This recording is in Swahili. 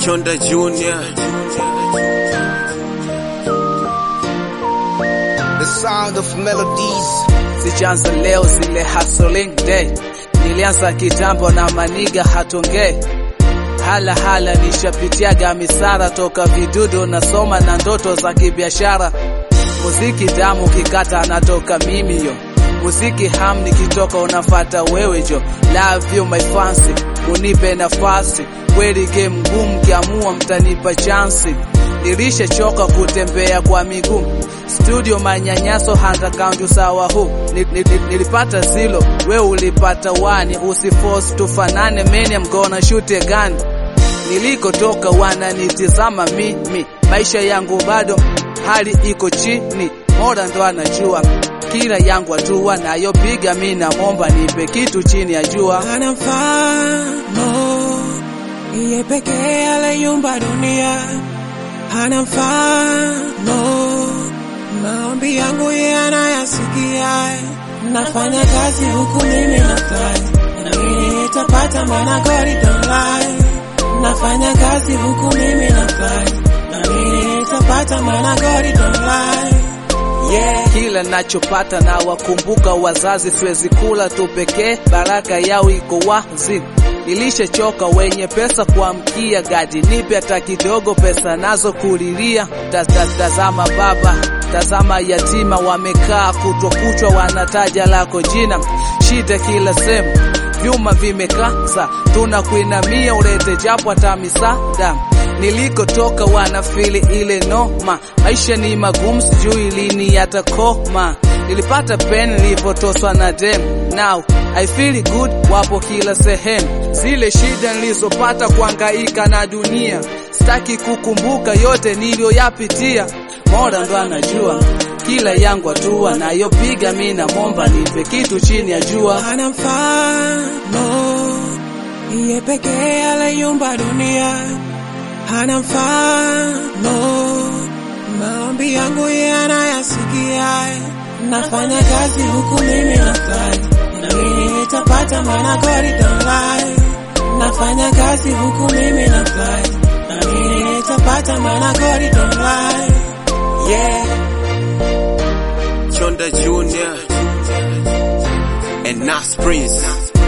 Chonda Junior. The sound of melodies. Sijaanza leo zile hustling day, nilianza kitambo na maniga hatongei hala hala, nishapitiaga misara toka vidudu, nasoma na ndoto za kibiashara. Muziki damu kikata, anatoka mimi yo muziki ham, nikitoka unafata wewe jo. Love you my fancy, unipe nafasi kweli, game ngumu, kiamua mtanipa chansi. Nilishachoka kutembea kwa miguu studio, manyanyaso handa kaunti sawa hu ni, ni, ni, nilipata zilo, we ulipata wani, usiforce tufanane, many I'm gonna shoot a gun. Nilikotoka wananitizama mimi, maisha yangu bado hali iko chini, mola ndo anajua kila yangu hatua nayopiga, mi namwomba nipe kitu chini ya jua. Hana mfano, yeye pekee aliyumba dunia. Hana mfano, maombi yangu yeye anayasikia. Nafanya kazi huku mimi nafurahi, naamini nitapata, maana God don't lie. Nafanya kazi huku mimi nafurahi, naamini nitapata, maana God don't lie. Yeah. Kila nachopata na wakumbuka wazazi, siwezi kula tu pekee, baraka yao iko wazi. Nilishachoka wenye pesa kuamkia gadi, nipe hata kidogo, pesa nazo kulilia. Ta- ta- Tazama baba, tazama yatima, wamekaa kutwa kuchwa, wanataja lako jina, shida kila sehemu, vyuma vimekaza, tunakuinamia ulete japo hata misaada nilikotoka wanafili ile noma, maisha ni magumu, sijui lini yatakoma. Nilipata pen nilipotoswa na dem, now I feel good, wapo kila sehemu. Zile shida nilizopata kuangaika na dunia, sitaki kukumbuka yote niliyoyapitia. Mola ndo anajua kila yangu hatua nayopiga, mi namwomba nipe kitu chini ya jua. Hana mfano, yeye pekee aliyumba dunia. Hana mfano, maombi yangu yeye anayasikia. Nafanya kazi huku mimi nafurahi, naamini nitapata, maana God don't lie. Nafanya kazi huku mimi nafurahi, naamini nitapata, maana God don't lie. Yeah. Chonda Junior. And Nas Prince.